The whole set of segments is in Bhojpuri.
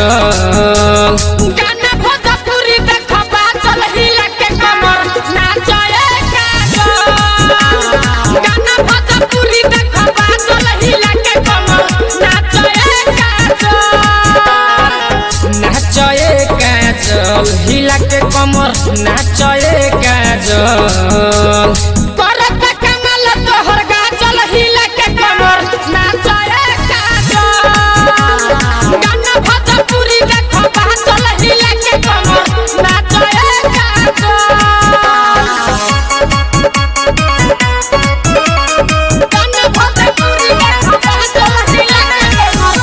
काजल गाना भोजपुरी देखो बाचल हिला के कमर नाचए काजल गाना भोजपुरी देखो बाचल हिला के कमर नाचए काजल नाचए काजल हिला के कमर नाचए काजल करत कमल तोहर गाचल हिला के कमर नाचए काजल गाना भोजपुरी देखो बाचल हिला के कमर नाचए काजल गाना भोजपुरी देखो बाचल हिला के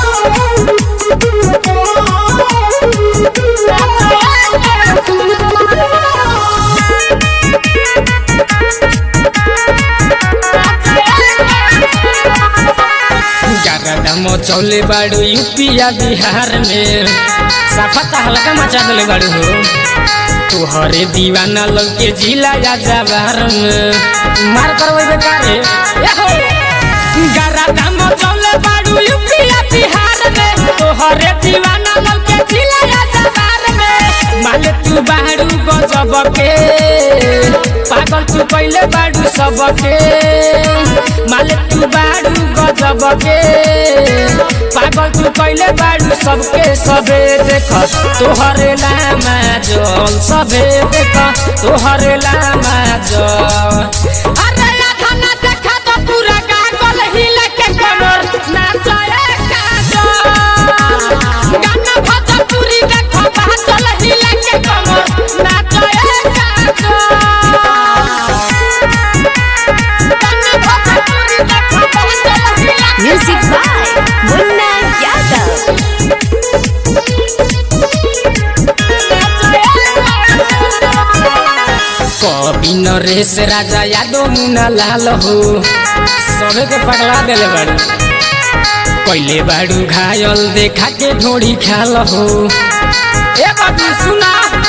गरदा मचौले बाड़ू यूपिया बिहार में सफा हल्का मचा दिले बाड़ू हो तोहरे दीवाना लोग के जिला या जवार में मार करवे बेकारे ए हो गरदा मचौले बाड़ू यूपिया बिहार में तोहरे दीवाना लोग के जिला या जवार में माले तू बाड़ू गजब के पागल तू पहले बाड़ू सबके माले तू बाड़ू गजब के पागल तू पहले बाड़ू सबके सबे देख तोहरे लामा जल सबे देख तोहरे लामा जल अरे आधा ना देखा तो पूरा गागल हिला के कमर नाचए काजल गाना भोजपुरी देखो बाचल हिला के कमर नाचए काजल गाना भोजपुरी देखो बाचल हिला के Music by Munna Yadav. कवि नरेश राजा यादव मुना लाल हो सबे के पगला देले बाड़ू पहले बाड़ू घायल देखा के ढोड़ी खाल हो ए बाबू सुना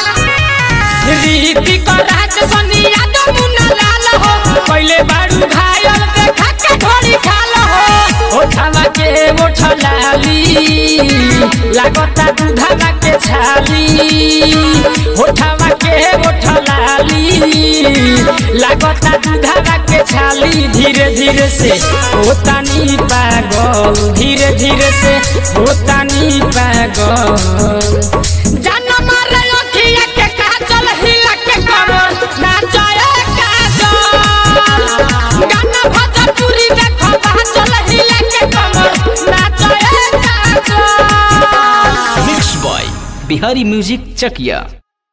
रीति को राज सोनिया तो मुन्ना लाल हो पहले बाड़ू घायल देखा के घोड़ी खाल हो ओठवा के ओठ लाली लागता दूधवा के छाली ओठवा के ओठ लाली लागता दूधवा के छाली धीरे धीरे से होतानी पागल धीरे धीरे से होतानी पागल जान मारे अखिया के काजल हिला के कमर नाचए काजल गाना भोजपुरी देखो बाचल हिला के कमर नाचए Kajal mix boy Bihari music चकिया